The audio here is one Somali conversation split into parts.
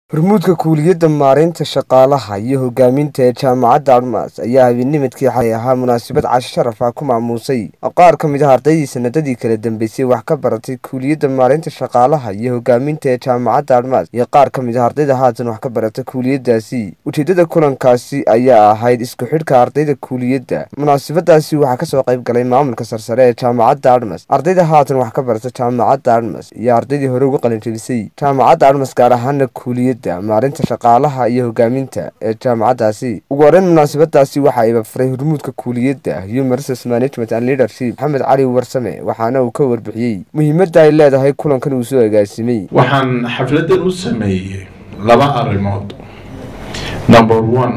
hormuudka kuuliyadda maareynta shaqaalaha iyo hogaaminta ee jaamacadda admas ayaa habeennimadkii xalay ahaa munaasabad casho sharaf ah ku maamuusay qaar ka mid ah ardaydii sanadadii kala dambeysay wax ka baratay kuuliyadda maareynta shaqaalaha iyo hogaaminta ee jaamacadda admas iyo qaar ka mid ah ardayda haatan wax ka barata kuuliyadaasi ujeedada kulankaasi ayaa ahayd isku xidhka ardayda kuuliyadda munaasabadaasi waxaa kasoo qayb galay maamulka sarsare ee jaamacadda admas ardayda haatan wax ka barata jaamacadda admas iyo ardaydii hore uga qalinjebisay jaamacadda admas gaar ahaana kuuliyadda maarinta shaqaalaha iyo hogaaminta ee jaamacaddaasi ugu horeyn munaasabadaasi waxaa ibafuray hormuudka kuuliyadda human resource management and leadership maxamed cali warsame waxaana uu ka warbixiyey muhiimadda ay leedahay kulankan uu soo agaasimay waxaan xafladan u sameeyey laba arrimood number one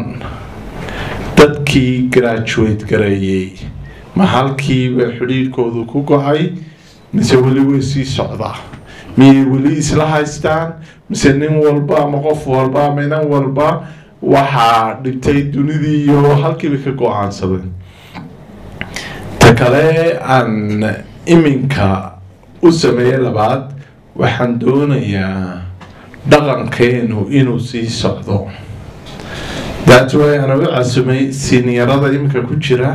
dadkii graduate gareeyey ma halkiiba xidhiirhkoodu ku go-ay mise weli way sii socdaa miyay weli isla haystaan mise nin walba ama qof walba ama inan walba waxaa dhibtay dunidii iyo halkiiba ka go-aansadeen ta kale aan iminka u sameeye labaad waxaan doonayaa dhaqankeenu inuu sii socdo that way ana u casumay siniyarada iminka ku jira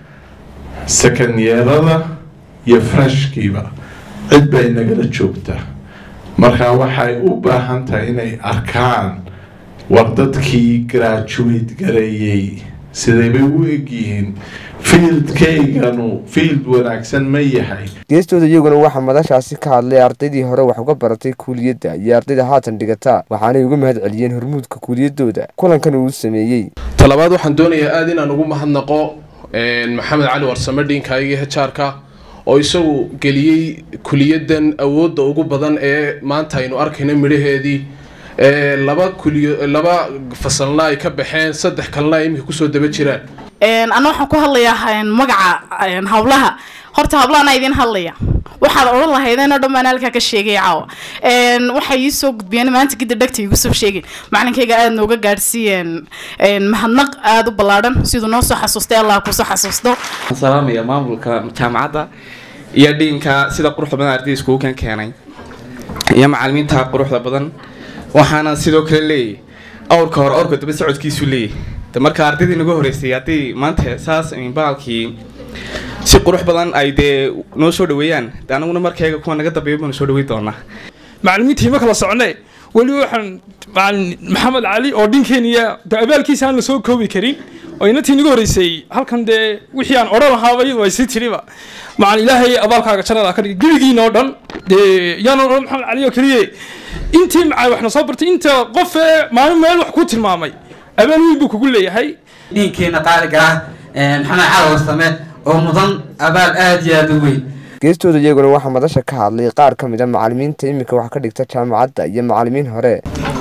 secondyeerada iyo freshkiiba cid bay nagala joogtaa marka waxay u baahan tahay inay arkaan war dadkii graduate gareeyey siday bay u egyihiin fieldkayganu field wanaagsan ma yahay geestooda iyaguna waxaa madashaasi ka hadlay ardaydii hore wax uga baratay kuuliyadda iyo ardayda haatan dhigata waxaanay uga mahad celiyeen hormuudka kuuliyaddooda kulankan uu sameeyey talabaad waxaan doonayaa aada inaan ugu mahadnaqo maxamed cali warsame dhiinkaayagii hejaarka oo isagu geliyey kuliyadan awoodda ugu badan ee maanta aynu arkayno midhaheedii laba kuliyo laba fasalna ay ka baxeen saddex kalena ay iminka kusoo daba jiraan anna waxaan ku hadlayaa magaca hawlaha horta hablahanaa idiin hadlaya waxaad odhan lahaydeen oo dhan baan halkaa ka sheegay caawa waxay ii soo gudbiyeen maanta gidda dhagta igu soo sheegeen macalinkayga aada nooga gaadhsiiyeen mahadnaq aada u ballaadhan siduu noo soo xasuustay allah kusoo xasuusto salaamaya maamulka jaamacadda iyo dhiinka sida quruxda badan ardayda iskugu kan keenay iyo macalimiinta quruxda badan waxaana sidoo kale leeyahy awrka hore awrka daba socodkiisu leeyahy marka ardaydii nagu horeysay haddii maanta saas baalkii si qurux badan ay dee noo soo dhaweeyaan de anaguna markayga kuwa naga dambeeya baanu soo dhaweyn doonaa macalimiintii ma kala socne weli waxaan macalin maxamed cali oo dhinkeeniya de abaalkiisa aan la soo koobi karin oo inantii naga horeysay halkan dee wixii aan odhan lahaaba iyadu ay sii tiriba macalin ilaahay abaalkaaga jannada ka dhigay gebigiina oo dhan dee yaan odhan maxamed cali oo keliye intii macay waxna soo bartay inta qof ee maalin meel wax ku tilmaamay abaal weyn buu kugu leeyahay dhiinkeena qaaliga ah maxamed cali warsame oo mudan abaal aada iyo aada u weyn geestooda iyaguna waxaa madasha ka hadlay qaar ka mid a macalimiinta iminka wax ka dhigta jaamacadda iyo macalimiin hore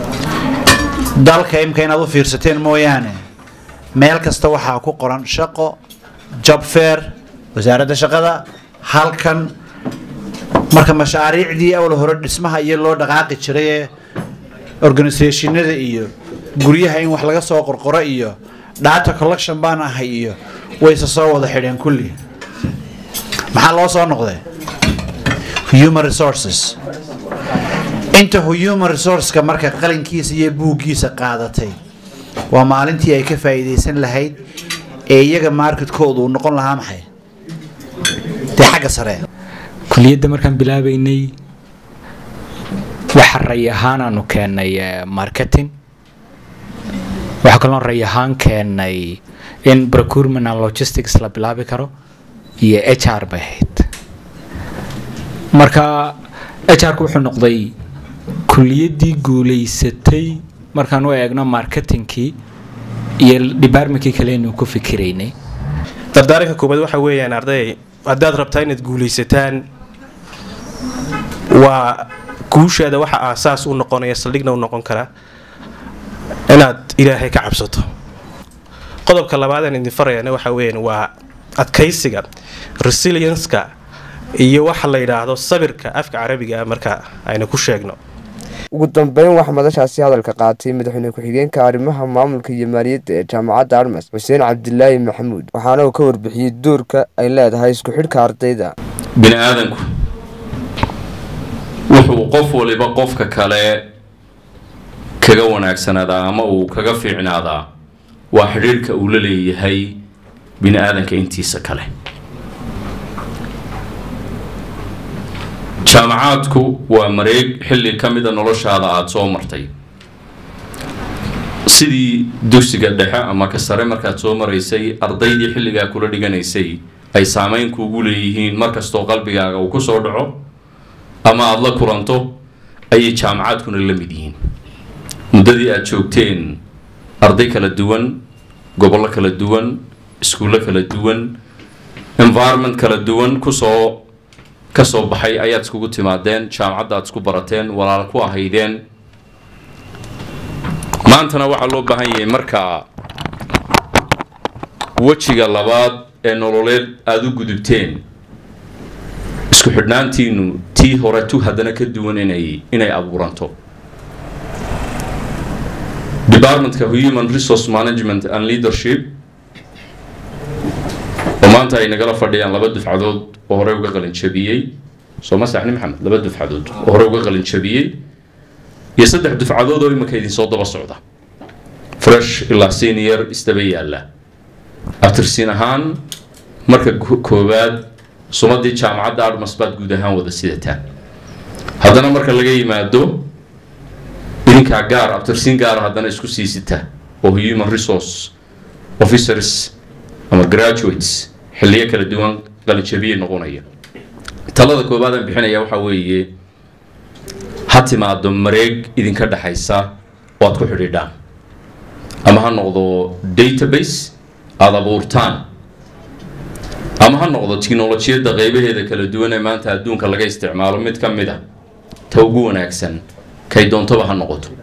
dalka imika inaad u fiirsateen mooyaane meel kasta waxaa ku qoran shaqo job fair wasaaradda shaqada halkan marka mashaariicdii awal hore dhismaha iyo loo dhaqaaqi jiray ee organisationada iyo guryaha in wax laga soo qorqoro iyo data collection baan ahay iyo wayse soo wada xidheen kulli maxaa loo soo noqday human resources inta human resourceka marka qalinkiisa iyo buuggiisa qaadatay waa maalintii ay ka faa'iidaysan lahayd ee iyaga marketkoodu uu noqon lahaa maxay dee xagga sare kuliyadda markaan bilaabaynay waxa ray ahaan aanu keennay marketing waxaa kaloo ray ahaan keennay in procurement and logistics la bilaabi karo iyo h r bay ahayd marka h r ku wuxuu noqday kuliyaddii guulaysatay markaan u eegno marketingkii iyo departmentkii kale inuu ku fikiraynay dardaaranka koobaad waxa weeyaan arday haddaad rabtaa inaad guulaysataan waa guushaada waxa aasaas u noqonaya saldhigna u noqon karaa inaad ilaahay ka cabsato qodobka labaadaan idin farayana waxa weeyaan waa adkaysiga resilienska iyo waxa la yidhaahdo sabirka afka carabiga marka aynu ku sheegno ugu dambeyn waxaa madashaasi hadalka qaatay madaxweyne ku-xigeenka arrimaha maamulka iyo maaliyadda ee jaamacadda armas xuseen cabdilaahi maxamuud waxaana uu ka warbixiyey doorka ay leedahay isku xidhka ardayda bini aadanku wuxuu qof waliba qofka kale kaga wanaagsanaadaa ama uu kaga fiicnaadaa waa xidhiirhka uu la leeyahay bini aadanka intiisa kale jaamacaadku waa mareeg xilli ka mida noloshaada aada soo martay sidii dugsiga dhexe ama ka sare markaad soo maraysay ardaydii xilligaa kula dhiganaysay ay saameyn kuugu leeyihiin markastoo qalbigaaga uu ku soo dhaco ama aada la kulanto ayay jaamacaadkuna la mid yihiin muddadii aada joogteen arday kala duwan gobollo kala duwan iskuullo kala duwan environment kala duwan kusoo ka soo baxay ayaad iskugu timaadeen jaamacadda aad isku barateen walaal ku ahaydeen maantana waxaa loo baahan yahay markaa wejiga labaad ee nololeed aada u gudubteen isku xidhnaantiinu tii hore tu haddana ka duwan inay inay abuuranto departmentka human resource management and leadership oo maanta ay nagala fadhiyaan laba dufcadood oo hore uga qalin jabiyey soo ma saxni maxamed laba dufcadood oo hore uga qalin jabiyey iyo saddex dufcadood oo iminka idinsoo daba socda fresh ilaa senior isdaba yaalla abtirsiin ahaan marka koowaad sumadii jaamacadda armas baad guud ahaan wada sidataan haddana marka laga yimaado idinkaa gaar abtirsiin gaara haddana isku sii sita oo human resource officers ama graduates xilliyo kala duwan qalinjabiye noqonaya talada koowaad aan bixinaya waxaa weeye ha timaado mareeg idinka dhexaysa oo aad ku xidhiidhaan ama ha noqdo database aada abuurtaan ama ha noqdo tiknolojiyadda qeybaheeda kala duwan ee maanta adduunka laga isticmaalo mid ka mid a ta ugu wanaagsan kay doontaba ha noqoto